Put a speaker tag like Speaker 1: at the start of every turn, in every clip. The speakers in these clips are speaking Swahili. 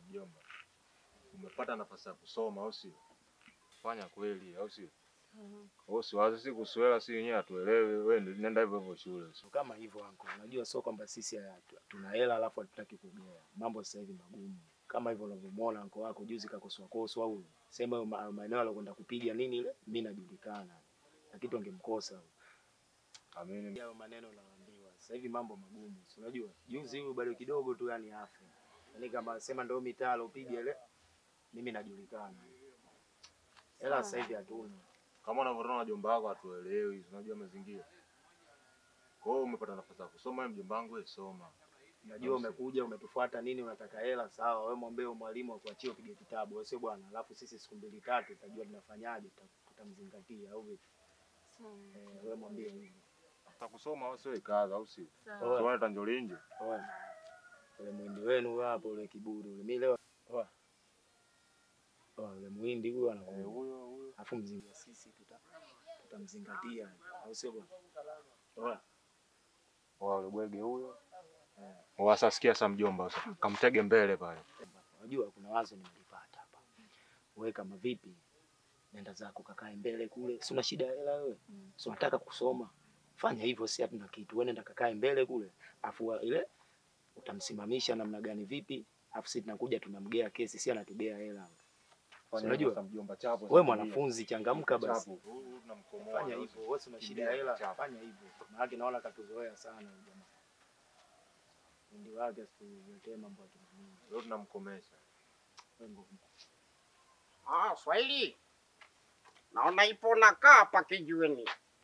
Speaker 1: Mjomba, umepata nafasi ya kusoma au sio? Fanya kweli au sio? Wewe usiwaze si kuswela, si wenyewe hatuelewi. Wewe ndio nenda hivyo hivyo shule.
Speaker 2: So kama hivyo anko, unajua sio kwamba sisi hatu- tuna hela alafu hatutaki kugea. Mambo sasa hivi magumu. Kama hivyo unavyomwona anko wako juzi kakoswa koswa au sema hayo ma- maeneo alokwenda kupiga nini ile, mimi najulikana. Na kitu angemkosa.
Speaker 1: Amini.
Speaker 2: Hayo maneno naambiwa. Sasa hivi mambo magumu. Si unajua? Juzi huyu bado kidogo tu yani afe. Yaani kama sema ndio mitaa alopiga ile, mimi najulikana. Hela sasa hivi hatuna.
Speaker 1: Kama unavyoona wajomba wako hatuelewi, unajua mazingira. Kwa hiyo umepata nafasi ya kusoma, wewe mjomba wangu, wewe soma.
Speaker 2: Najua umekuja umetufuata nini, unataka hela sawa. Wewe mwambie huyo mwalimu akuachie upige kitabu, wewe sio bwana. Alafu sisi siku mbili tatu tutajua tunafanyaje, tuta- tutamzingatia au vipi? Eh, wewe mwambie hivyo.
Speaker 1: Utakusoma au sio ikaza au sio?
Speaker 2: Oya,
Speaker 1: Tuone tanjolinje.
Speaker 2: oya. Ule mwindi wenu huyo hapo, ule kiburi ule. Mimi leo oya. Oya, ule mwindi huyo
Speaker 1: Eh,
Speaker 2: anakuja.
Speaker 1: huyo huyo.
Speaker 2: Alafu mzingatia sisi tuta tutamzingatia au sio bwana? Oya.
Speaker 1: Wale bwege huyo. Wasa sikia sa mjomba sasa. Kamtege mbele pale.
Speaker 2: Unajua kuna wazo nimelipata hapa. Wewe kama vipi? Nenda zako kakae mbele kule. Si una shida ya hela wewe? Si unataka kusoma? Fanya hivyo, si hatuna kitu. Wewe nenda kakae mbele kule. Afu wa- ile utamsimamisha namna gani vipi? Afu sisi tunakuja tunamgea kesi, si anatugea hela.
Speaker 1: Fanya
Speaker 2: unajua?
Speaker 1: hivyo sasa mjomba chapo.
Speaker 2: Wewe mwanafunzi changamka basi.
Speaker 1: Chapo. Huyu tunamkomoa.
Speaker 2: Fanya hivyo. Wewe si una shida ya hela, fanya hivyo. Maana naona katuzoea sana huyu jamaa. Ndi wake asituletee mambo ya kinani.
Speaker 1: Leo tunamkomesha.
Speaker 2: Wewe nguvu.
Speaker 3: Ah, Swahili. Naona ipo nakaa hapa kijiweni.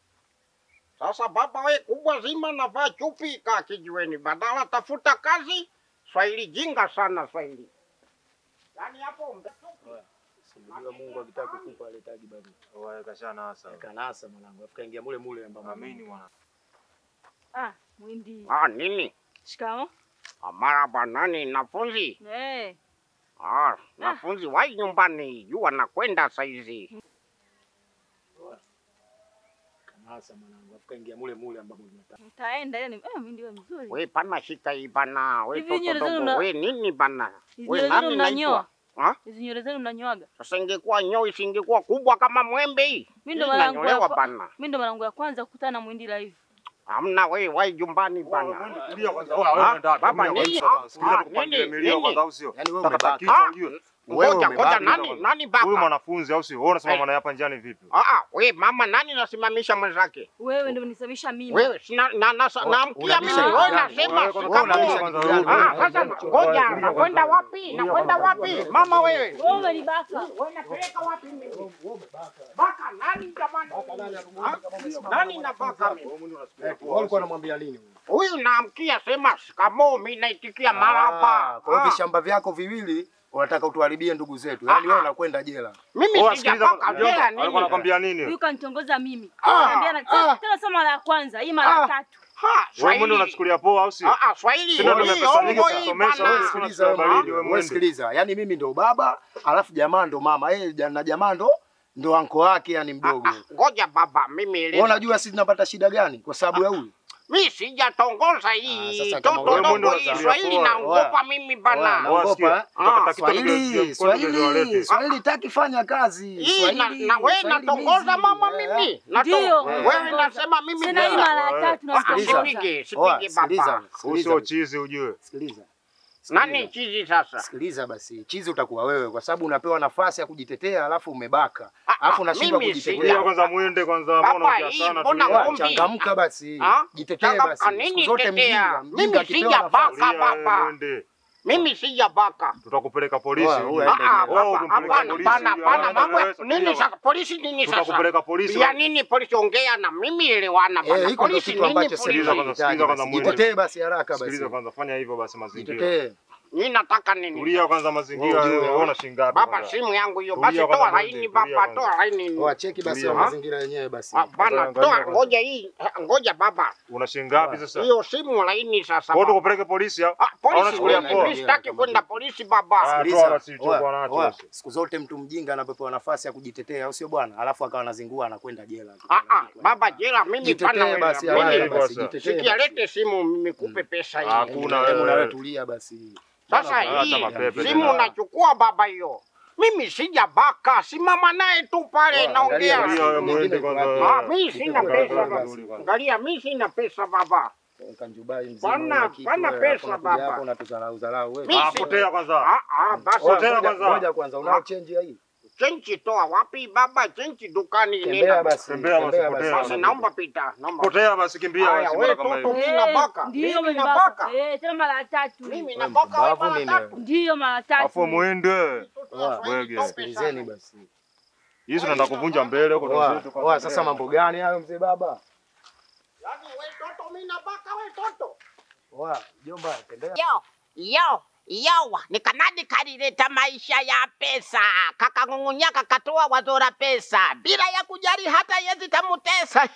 Speaker 3: Sasa baba we kubwa zima navaa chupi kaa kijiweni, badala tafuta kazi. Swahili jinga sana Swahili. Yaani hapo mbe
Speaker 2: Si unajua Mungu akitaka kukupa aletaji bado.
Speaker 1: Wewe kashana hasa.
Speaker 2: Kanasa mwanangu, afu kaingia mule mule ambamo.
Speaker 1: Amini mwana.
Speaker 4: Ah, Mwindi.
Speaker 3: Ah, nini?
Speaker 4: Shikamo.
Speaker 3: Ah, Maraba nani nafunzi?
Speaker 4: Eh,
Speaker 3: Ah, nafunzi wai nyumbani, jua nakwenda saizi.
Speaker 2: Kanasa mwanangu, afu kaingia mule mule ambamo tunataka.
Speaker 4: mtaenda ile ni eh, Mwindi wewe mzuri.
Speaker 3: We pana shika hii bana, we
Speaker 4: Hivi
Speaker 3: toto
Speaker 4: nywele zenu
Speaker 3: dogo,
Speaker 4: mna-
Speaker 3: we nini bana?
Speaker 4: Hizi
Speaker 3: We
Speaker 4: nywele zenu
Speaker 3: nani
Speaker 4: mnanyoa?
Speaker 3: naitwa? Ah?
Speaker 4: Hizi nywele zenu mnanyoaga?
Speaker 3: Sasa ingekuwa nyoi isingekuwa kubwa kama mwembe hii.
Speaker 4: Mimi ndo
Speaker 3: Hii
Speaker 4: mara yangu ya
Speaker 3: inanyolewa
Speaker 4: kwa-
Speaker 3: bana.
Speaker 4: Mimi ndo mara yangu ya kwanza kukutana na Mwindi live.
Speaker 3: Hamna we wai jumbani bana.
Speaker 1: Tulia kwanza.
Speaker 3: Ah,
Speaker 1: Wewe nenda.
Speaker 3: baba,
Speaker 1: Tulia
Speaker 3: nini?
Speaker 1: kwanza. Sikiliza
Speaker 3: Ah,
Speaker 1: tukupangie
Speaker 3: nini?
Speaker 1: milio
Speaker 3: Nini?
Speaker 1: kwanza au sio?
Speaker 2: Yaani wewe
Speaker 1: Taka
Speaker 2: umebaki.
Speaker 1: kichwa
Speaker 3: Ah,
Speaker 1: ujue.
Speaker 2: Wewe
Speaker 3: Ngoja ngoja,
Speaker 2: umebaki
Speaker 3: nani
Speaker 1: kwanza.
Speaker 3: nani
Speaker 1: Huyu
Speaker 3: baba?
Speaker 1: mwanafunzi au sio? Wewe unasema
Speaker 3: Eh.
Speaker 1: maana hapa njiani vipi?
Speaker 3: Ah ah, we mama nani nasimamisha mwenzake?
Speaker 4: Wewe ndio unisamisha mimi.
Speaker 3: Wewe sina na na naamkia mimi
Speaker 2: unabisha
Speaker 3: wewe
Speaker 2: kitu gani?
Speaker 3: nasema
Speaker 1: Wewe kwanza
Speaker 3: shikamoo.
Speaker 1: unabisha kwanza
Speaker 2: kitu gani?
Speaker 1: wewe.
Speaker 3: Ah, sasa ngoja nakwenda wapi? Nakwenda wapi? Mama wewe.
Speaker 4: Wewe umenibaka.
Speaker 3: Wewe napeleka wapi mimi? Baka nani jamani? Ah, Nani na baka mimi?
Speaker 2: Wewe ulikuwa unamwambia nini huyu?
Speaker 3: Huyu naamkia sema shikamoo, mimi naitikia
Speaker 2: Ah,
Speaker 3: marhaba.
Speaker 2: Kwa hiyo
Speaker 3: Ah,
Speaker 2: vishamba vyako viwili unataka utuharibie ndugu zetu. Yaani
Speaker 3: Ah,
Speaker 2: wewe
Speaker 3: ah.
Speaker 2: unakwenda jela.
Speaker 3: Mimi
Speaker 1: Wewe sikiliza
Speaker 3: sijapaka
Speaker 1: kwanza.
Speaker 3: jela
Speaker 1: Mjomba, Alikuwa
Speaker 3: nini?
Speaker 1: anakwambia nini?
Speaker 4: Huyu kanitongoza mimi.
Speaker 3: Ah,
Speaker 4: Ananiambia na
Speaker 3: ah.
Speaker 4: tena sio mara ya kwanza, hii mara ya
Speaker 3: Ah.
Speaker 4: tatu.
Speaker 3: Ha,
Speaker 1: Wewe
Speaker 3: Swahili.
Speaker 1: mwende unachukulia poa au sio?
Speaker 3: Ah, ah, Swahili.
Speaker 1: Sina
Speaker 3: hii
Speaker 1: tumepesa nyingi
Speaker 3: ongo hii
Speaker 1: kusomesha,
Speaker 3: bana.
Speaker 1: wewe
Speaker 2: Sikiliza
Speaker 1: Kuna
Speaker 2: wewe,
Speaker 1: baridi, wewe
Speaker 2: wewe
Speaker 1: mwende.
Speaker 2: sikiliza. Yaani mimi ndo baba, alafu jamaa ndo mama. Yeye ja- na jamaa ndo ndo anko wake yani mdogo.
Speaker 3: Ah, ah, Ngoja baba, mimi
Speaker 2: Wewe
Speaker 3: ile.
Speaker 2: unajua sisi tunapata shida gani kwa sababu ya huyu?
Speaker 3: Mimi sijatongoza
Speaker 2: Ah,
Speaker 3: hii.
Speaker 2: sasa kama
Speaker 3: Toto
Speaker 2: wewe
Speaker 3: dogo
Speaker 1: mwendo
Speaker 3: hii
Speaker 1: unachukulia
Speaker 3: Swahili
Speaker 1: poa.
Speaker 3: naogopa mimi
Speaker 2: Oya,
Speaker 3: bana.
Speaker 1: Wewe
Speaker 2: naogopa,
Speaker 1: sikia,
Speaker 2: eh?
Speaker 1: tutakata
Speaker 3: Ah,
Speaker 1: kitu kidogo,
Speaker 2: Swahili,
Speaker 1: mkono ndio
Speaker 2: Swahili,
Speaker 1: walete.
Speaker 2: Swahili taki fanya kazi.
Speaker 3: Hii na,
Speaker 2: Swahili,
Speaker 3: na wewe
Speaker 2: Swahili
Speaker 3: natongoza
Speaker 2: busy.
Speaker 3: mama
Speaker 2: Eh,
Speaker 3: mimi. Nato-
Speaker 4: Ndio.
Speaker 3: Wewe nasema mimi
Speaker 4: Sina hii
Speaker 3: jela.
Speaker 4: mara ya tatu
Speaker 3: Ah,
Speaker 4: natongoza.
Speaker 3: Sipige,
Speaker 2: Oya,
Speaker 3: sipige
Speaker 2: sikiliza,
Speaker 3: baba.
Speaker 1: Huyu
Speaker 2: sikiliza,
Speaker 1: sio chizi ujue.
Speaker 2: sikiliza.
Speaker 3: Nani chizi sasa?
Speaker 2: Sikiliza basi, chizi utakuwa wewe kwa sababu unapewa nafasi ya kujitetea alafu umebaka.
Speaker 3: Ah,
Speaker 2: Alafu
Speaker 3: ah,
Speaker 2: unashindwa
Speaker 3: mimi
Speaker 2: kujitetea.
Speaker 1: Tulia kwanza mwende kwanza,
Speaker 3: Baba,
Speaker 1: mbona unaongea
Speaker 3: hii
Speaker 1: sana
Speaker 3: mbona
Speaker 1: tulia.
Speaker 3: ngombe?
Speaker 2: Changamka basi.
Speaker 3: Ah?
Speaker 2: Jitetee
Speaker 3: Changamka
Speaker 2: basi.
Speaker 3: nini
Speaker 2: Siku zote
Speaker 3: tetea?
Speaker 2: mjinga,
Speaker 3: Mimi
Speaker 2: mjinga akipewa
Speaker 3: sijabaka.
Speaker 2: nafasi.
Speaker 1: Tulia,
Speaker 3: baba.
Speaker 1: mwende.
Speaker 3: Mimi sijabaka.
Speaker 1: Tutakupeleka polisi.
Speaker 2: Oya,
Speaker 1: ujue.
Speaker 2: oya.
Speaker 3: Ah, ah,
Speaker 2: Wewe
Speaker 3: baba,
Speaker 1: ukimpeleka
Speaker 3: hapana,
Speaker 1: polisi,
Speaker 3: hapana,
Speaker 1: ujue,
Speaker 3: hapana,
Speaker 1: hawana
Speaker 3: mambo ya-
Speaker 1: naweza,
Speaker 3: nini
Speaker 1: tulia
Speaker 3: sasa? Polisi nini sasa?
Speaker 1: Tutakupeleka polisi.
Speaker 3: Ya nini polisi? Ongea na mimi, elewana
Speaker 2: Eh,
Speaker 3: bana.
Speaker 2: hiko ndio
Speaker 3: Polisi
Speaker 2: kitu
Speaker 3: nini
Speaker 2: ambacho
Speaker 3: polisi?
Speaker 1: Sikiliza kwanza,
Speaker 2: serikali
Speaker 1: sikiliza kwanza
Speaker 2: inahitaji.
Speaker 1: mwende.
Speaker 2: Jitetee basi haraka
Speaker 1: Sikiliza
Speaker 2: basi.
Speaker 1: kwanza, fanya hivyo basi mazingira.
Speaker 2: Jitetee.
Speaker 3: Mimi nataka nini?
Speaker 1: Tulia kwanza mazingira,
Speaker 2: Wewe ujue,
Speaker 1: wewe una shilingi ngapi?
Speaker 3: Baba,
Speaker 1: kwanza?
Speaker 3: simu yangu hiyo.
Speaker 1: Tulia
Speaker 3: Basi
Speaker 1: kwanza
Speaker 3: toa
Speaker 1: mwende,
Speaker 3: laini
Speaker 1: tulia
Speaker 3: baba,
Speaker 1: kwanza.
Speaker 3: toa laini.
Speaker 2: Oa cheki basi
Speaker 1: Tulia.
Speaker 2: ya mazingira yenyewe basi.
Speaker 3: Ah, Bana,
Speaker 1: Kwanza,
Speaker 3: toa
Speaker 1: kwanza.
Speaker 3: ngoja hii. Ngoja baba.
Speaker 1: Una shilingi ngapi sasa?
Speaker 3: Hiyo simu laini sasa.
Speaker 1: Kwa hiyo
Speaker 3: baba.
Speaker 1: tukupeleke polisi au?
Speaker 3: Ah,
Speaker 1: Au
Speaker 3: polisi
Speaker 1: unachukulia
Speaker 3: nini?
Speaker 1: poa?
Speaker 3: Mimi sitaki kwenda polisi
Speaker 1: Ah,
Speaker 3: baba.
Speaker 1: toa
Speaker 2: Sikiliza.
Speaker 1: basi ulichokuwa
Speaker 2: Oa,
Speaker 1: nacho
Speaker 2: oa,
Speaker 1: basi.
Speaker 2: Siku zote mtu mjinga anapopewa nafasi ya kujitetea au sio bwana? Alafu akawa anazingua anakwenda jela.
Speaker 3: Ah, ah, baba jela mimi pana
Speaker 2: Jitetee
Speaker 3: wewe.
Speaker 2: basi
Speaker 1: Mimi-
Speaker 2: haraka
Speaker 3: Mimi
Speaker 2: basi.
Speaker 1: Sasa.
Speaker 2: Jitetee.
Speaker 3: sikia
Speaker 2: basi.
Speaker 3: lete simu mimi kupe pesa hii.
Speaker 1: Ah, Hakuna
Speaker 2: Hebu na
Speaker 1: wewe.
Speaker 2: wewe tulia basi.
Speaker 3: Sasa
Speaker 1: Hata
Speaker 3: hii
Speaker 1: mapepe
Speaker 3: simu
Speaker 1: tena.
Speaker 3: unachukua baba hiyo. Mimi sijabaka, simama naye tu pale
Speaker 2: Bwana,
Speaker 3: naongea.
Speaker 2: angalia
Speaker 1: wewe
Speaker 2: Mwingine
Speaker 1: mwende
Speaker 2: yuko
Speaker 1: kwanza.
Speaker 2: wapi?
Speaker 3: Ah, mimi sina
Speaker 2: Kitu
Speaker 3: pesa
Speaker 2: kidogo
Speaker 3: baba.
Speaker 2: basi.
Speaker 3: Angalia, mimi sina pesa baba.
Speaker 2: Kanjubai mzima
Speaker 3: Pana-
Speaker 2: una kitu
Speaker 3: pana
Speaker 2: wewe,
Speaker 3: pesa,
Speaker 2: hapo unakuja
Speaker 3: baba.
Speaker 2: hapo unatudharau dharau wewe.
Speaker 3: Mimi
Speaker 1: Ah,
Speaker 3: si-
Speaker 1: potea kwanza.
Speaker 3: Ah, ah, basi
Speaker 2: Oya,
Speaker 1: Potea
Speaker 2: ngoja-
Speaker 1: kwanza.
Speaker 2: Ngoja kwanza, unao change ya hii?
Speaker 3: chenchi toa wapi baba? Chenchi dukani
Speaker 2: Tembea
Speaker 3: nenda.
Speaker 2: basi.
Speaker 1: Tembea basi, potea.
Speaker 3: Basi naomba pita, naomba.
Speaker 1: Potea basi, kimbia
Speaker 3: Haya,
Speaker 1: basi,
Speaker 3: wewe
Speaker 1: mbona kama
Speaker 3: toto
Speaker 1: hivi.
Speaker 3: mimi nabaka.
Speaker 4: Ndio
Speaker 3: Mimi
Speaker 4: umenibaka.
Speaker 3: nabaka.
Speaker 4: Eh, tena mara tatu.
Speaker 3: Mimi
Speaker 2: Wewe
Speaker 3: nabaka wewe
Speaker 2: mpumbavu
Speaker 3: mara
Speaker 2: nini
Speaker 3: tatu.
Speaker 4: Ndio mara
Speaker 1: Afu
Speaker 4: tatu.
Speaker 1: muende.
Speaker 2: Oya,
Speaker 1: Wege.
Speaker 2: Sikilizeni basi.
Speaker 1: Hizi tunaenda kuvunja mbele huko
Speaker 2: Oya,
Speaker 1: tuzetu kwanza.
Speaker 2: oya, sasa mambo gani hayo mzee baba?
Speaker 3: Yaani wewe toto mimi nabaka wewe toto.
Speaker 2: Oya, jomba, tembea.
Speaker 5: Yo, yo, yo, ni kanadi kalileta maisha ya pesa, kakang'ung'unya kakatoa wazo la pesa bila ya kujali hata yezi tamutesa.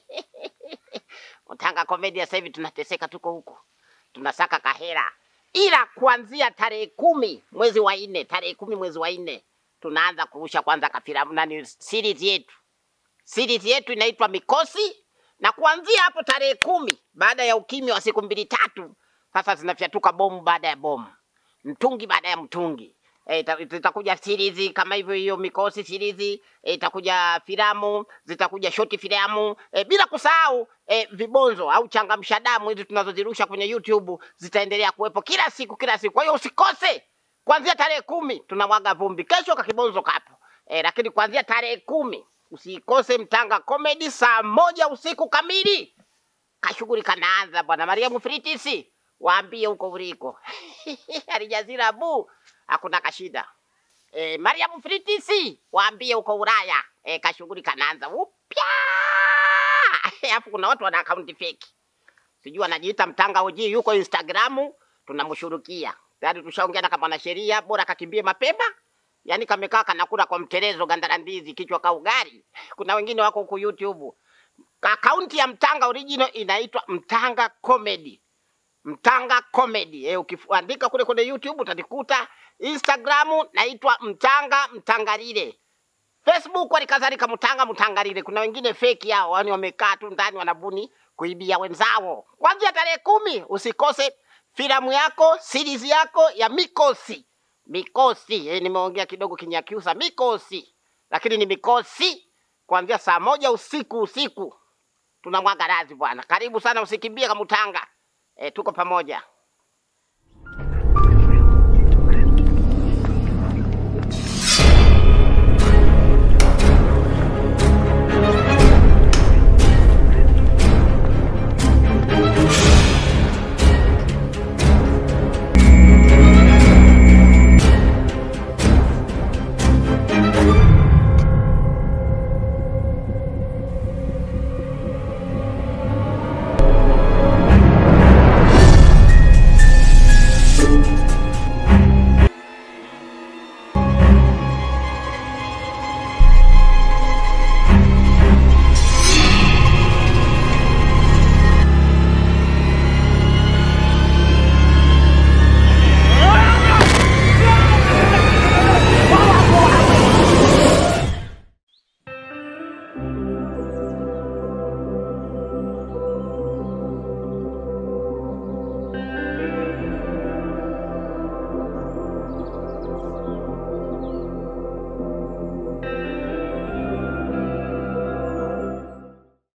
Speaker 5: Mtanga Comedy sasa hivi tunateseka, tuko huko tunasaka kahera, ila kuanzia tarehe kumi mwezi wa nne, tarehe kumi mwezi wa nne tunaanza kurusha kwanza kafilamu nani series yetu series yetu inaitwa Mikosi, na kuanzia hapo tarehe kumi baada ya ukimya wa siku mbili tatu, sasa zinafyatuka bomu baada ya bomu, mtungi baada ya mtungi. E, zitakuja series kama hivyo, hiyo Mikosi series e, itakuja filamu, zitakuja short filamu e, bila kusahau e, vibonzo au changamsha damu hizi tunazozirusha kwenye YouTube zitaendelea kuwepo kila siku kila siku. Kwa hiyo usikose kuanzia tarehe kumi tunamwaga vumbi, kesho kakibonzo kapo e, lakini kuanzia tarehe kumi usikose Mtanga Comedy saa moja usiku kamili. Kashughuli kanaanza bwana. Mariamu Fritisi, waambie huko uliko alijazira bu hakuna kashida. E, Mariamu Fritisi, waambie huko Ulaya e, kashughuli kanaanza upya. Alafu kuna watu wana akaunti fake, sijui anajiita Mtanga OG, yuko Instagramu, tunamshurukia tayari. Tushaongea na kama sheria, bora kakimbie mapema Yaani kamekaa kanakula kwa mtelezo ganda la ndizi kichwa ka ugali. Kuna wengine wako huku YouTube. Akaunti ya Mtanga original inaitwa Mtanga Comedy. Mtanga Comedy. Eh, ukiandika kule kwenye YouTube utanikuta. Instagram naitwa Mtanga Mtangalile. Facebook walikadhalika Mtanga Mtangalile. Kuna wengine fake yao, yani wamekaa tu ndani wanabuni kuibia wenzao. Kuanzia tarehe kumi usikose filamu yako, series yako ya Mikosi. Mikosi, eh, nimeongea kidogo Kinyakyusa, mikosi, lakini ni mikosi kuanzia saa moja usiku usiku tunamwaga razi bwana. Karibu sana, usikimbie kama Mtanga. Eh, tuko pamoja.